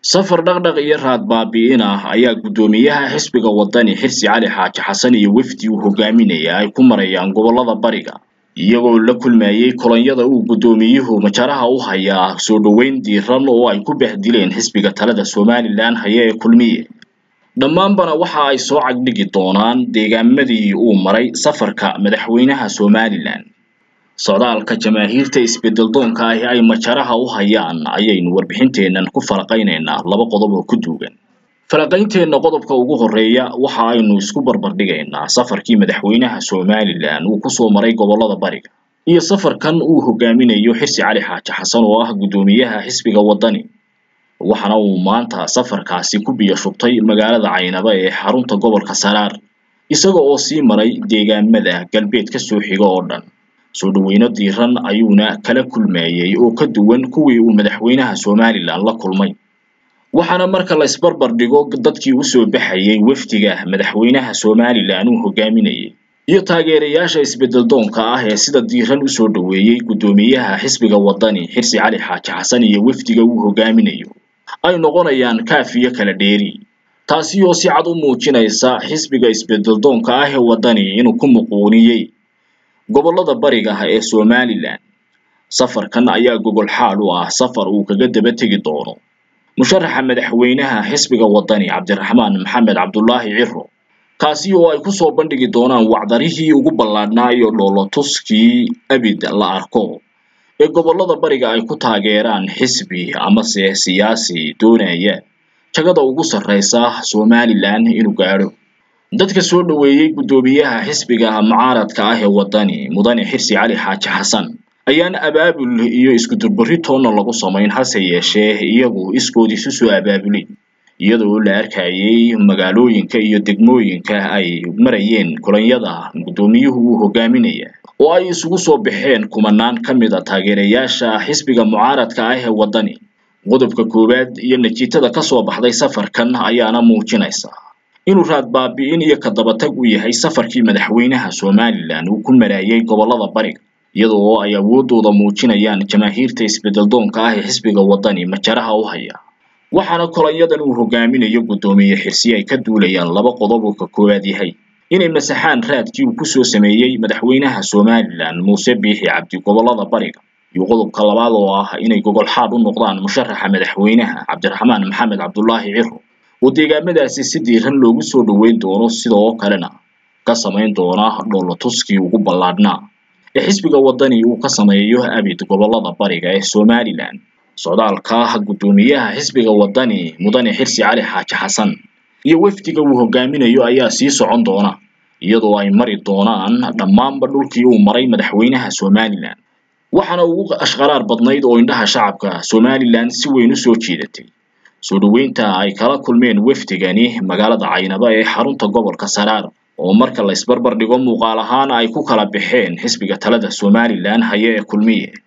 safar dhaqdhaq iyo raad baabi'in ah ayaa guddoomiyaha xisbiga wadani xirsi cali xaaji xasan iyo wefdi uu hogaaminaya ay ku marayaan gobollada bariga iyagoo la kulmayey kolonyada uu guddoomiyuhu majaraha u hayaa soo dhoweyn diiran oo ay ku bahdileen xisbiga talada somalilan haya ee kulmiye dhammaanbana waxa ay soo cagdhigi doonaan deegaamadii uu maray safarka madaxweynaha somalilan socdaalka jamaahiirta isbeddeldoonka ahi ay majaraha u hayaan ayaynu warbixinteennan ku falaqaynaynaa laba qodob oo ku duugan falaqaynteenna qodobka ugu horreeya waxa aynu isku barbardhigaynaa safarkii madaxweynaha somalilan uu kusoo maray gobollada bariga iyo safarkan uu hogaaminayo xirsi cali xaaji xasan oo ah guddoomiyaha xisbiga wadani waxaana uu maanta safarkaasi ku biyo shubtay magaalada caynaba ee xarunta gobolka saraar isaga oo sii maray deegaamada galbeed ka soo xiga oo dhan soo dhoweyno diiran ayuuna kala kulmayey oo ka duwan kuwii uu madaxweynaha somalilan la kulmay waxaana marka la isbarbar dhigo dadkii usoo baxayay wefdiga madaxweynaha somalilan uu hogaaminayay iyo taageerayaasha isbeddeldoonka ah ee sida diiran usoo dhoweeyey guddoomiyaha xisbiga wadani xirsi cali xaaji xasan iyo wefdiga uu hogaaminayo ay noqonayaan kaafiyo kala dheeri taasi oo si cad u muujinaysa xisbiga isbeddeldoonka ah ee wadani inuu ku muquuniyey gobollada bariga ee somalilan safarkan ayaa gogol xaal u ah safar uu kaga daba tegi doono musharaxa madaxweynaha xisbiga wadani cabdiraxmaan maxamed cabdulaahi ciro kaasi oo ay kusoo bandhigi doonaan wacdarihii ugu ballaadhnaa iyo dhoolotuskii abid la arko ee gobollada bariga ay ku taageeraan xisbi amase siyaasi doonaya jagada ugu sarreysa somalilan inuu gaadho dadka soo dhoweeyey guddoomiyaha xisbiga mucaaradka ah ee wadani mudane xirsi cali xaaji xasan ayaan abaabul iyo iskudurbarri toonna lagu samayn hase yeeshee iyagu iskood isu soo abaabulay iyadoo la arkayay magaalooyinka iyo degmooyinka ay marayeen kolonyada guddoomiyuhu uu hogaaminaya oo ay isugu soo baxeen kumanaan ka mid a taageerayaasha xisbiga mucaaradka ah ee wadani qodobka koowaad iyo natiijada ka soo baxday safarkan ayaana muujinaysa inuu raad baabi'in iyo ka dabatag u yahay safarkii madaxweynaha somalilan uu ku maraayay gobollada bariga iyada oo ay awooddooda muujinayaan jamaahiirta isbeddeldoonka ah ee xisbiga wadani majaraha u haya waxaana kolonyadan uu hogaaminayo guddoomiye xirsi ay ka duulayaan laba qodob oo ka koowaad yahay inay masaxaan raadkii uu kusoo sameeyey madaxweynaha somalilan muuse biixi cabdi gobollada bariga iyo qodobka labaad oo ah inay gogol xaad u noqdaan musharaxa madaxweynaha cabdiraxmaan maxamed cabdulaahi ciro oo deegaamadaasi si diiran loogu soo dhoweyn doono sidoo kalena ka samayn doona dhoolotuskii ugu ballaadhnaa ee xisbiga wadani uu ka sameeyo abid gobollada bariga ee somalilan socdaalka guddoomiyaha xisbiga wadani mudane xirsi cali xaaji xasan iyo wefdiga uu hogaaminayo ayaa sii socon doona iyadoo ay mari doonaan dhammaanba dhulkii uu maray madaxweynaha somalilan waxaana ugu ashqaraar badnayd oo indhaha shacabka somalilan si weyn u soo jiidatay soo dhoweynta ay kala kulmeen wefdigani magaalada caynaba ee xarunta gobolka saraar oo marka la isbarbar dhigo muuqaal ahaan ay ku kala baxeen xisbiga talada somalilan haya ee kulmiye